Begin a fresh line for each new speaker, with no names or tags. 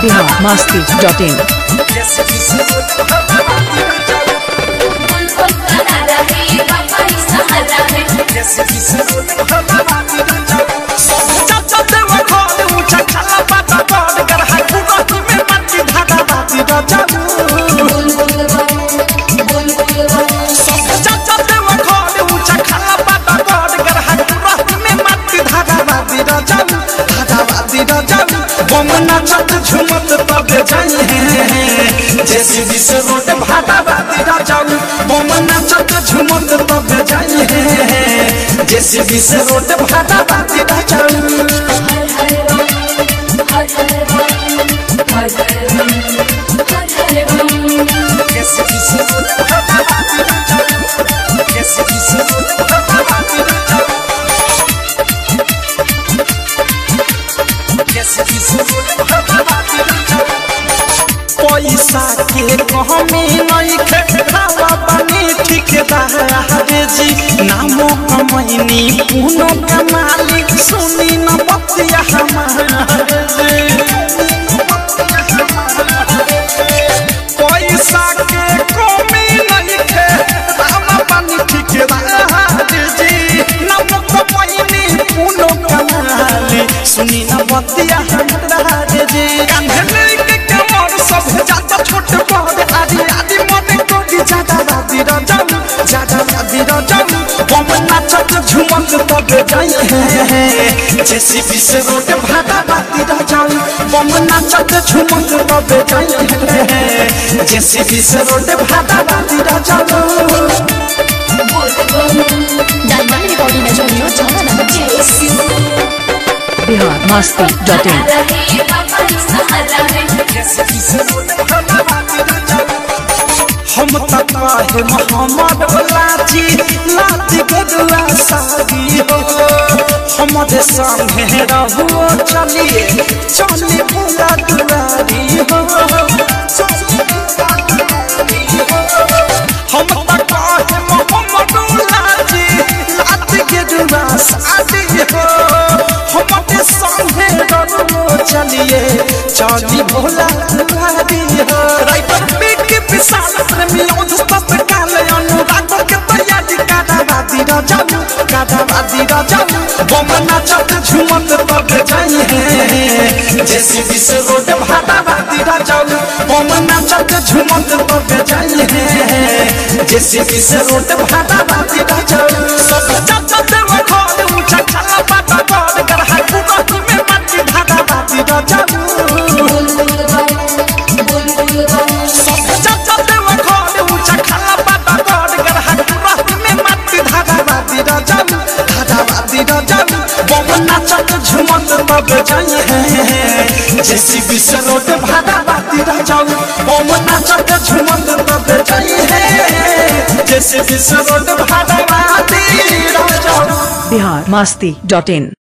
biharmasti.in
बुलबुल सहारा है पापा ही सहारा है
झुमत तब जाइए जैसे जिस रोड भाटा बाती जाऊ बम नाचत झुमत तब जाइए जैसे जिस रोड भाटा बाती जाऊ
हर हर बम हर हर बम हर हर बम
जैसे जिस रोड भाटा बाती जाऊ जैसे जिस रोड भाटा बाती जाऊ जैसे जिस रोड भाटा बाती जाऊ पैसा के कहमे नहीं खेलावा बनी ठिकेदार जी नामो कमैनी पुनो कमाली सुनी न बतिया हमारे पैसा के कमी नहीं खेलावा बनी ठिकेदार जी नामो कमैनी पुनो कमाली सुनी न बतिया हमारे जी कान्हे लेके कमर सब ज्यादा छोट पद आदि आदि मन कोटी ज्यादा राती र जाऊ ज्यादा राती र जाऊ बम नाचत झुमत तब जाई जेसीबी से रोड भाटा बाती र जाऊ बम नाचत झुमत तब जाई जेसीबी से रोड भाटा बाती र जाऊ
बुलबुल
डायमंड रिकॉर्डिंग स्टूडियो छाना
जैसी
biharmasti.in
सहारा है पापा ही सहारा है
हम तक है मोहम्मद लाची लाची गदुआ सादी हो हमारे संगे रहो चलिए चली पूरा दुआरी हो हम तक है मोहम्मद लाची लाची गदुआ सादी हो हमारे संगे रहो चलिए चली भोला दुआरी हो राइटर पीक के विशाल प्रेमी औधस्त काल अनुराग के तैयारी कादाबादी र जाऊ कादाबादी र जाऊ बम नाचत झुमत तब जाइए जेसीबी से रोड भाटाबादी र जाऊ बम नाचत झुमत तब जाइए जेसीबी से रोड भाटाबादी र जाऊ सब चाचा देव घर ऊंचा खाला पाटा कर कर हाय पुगही में माटी भाटाबादी र जाऊ
बुलबुल बम बुलबुल बम
चाचा देव घर ऊंचा खाला पाटा कर कर हाय पुगही में माटी धागाबादी र जाऊ धागाबादी र जाऊ बम नाचत झुमत तब जाइए जेसीबी से रोड भागाबादी र जाऊ बम नाचत झुमत तब जाइए जेसीबी से रोड भागाबादी र जाऊ
biharmasti.in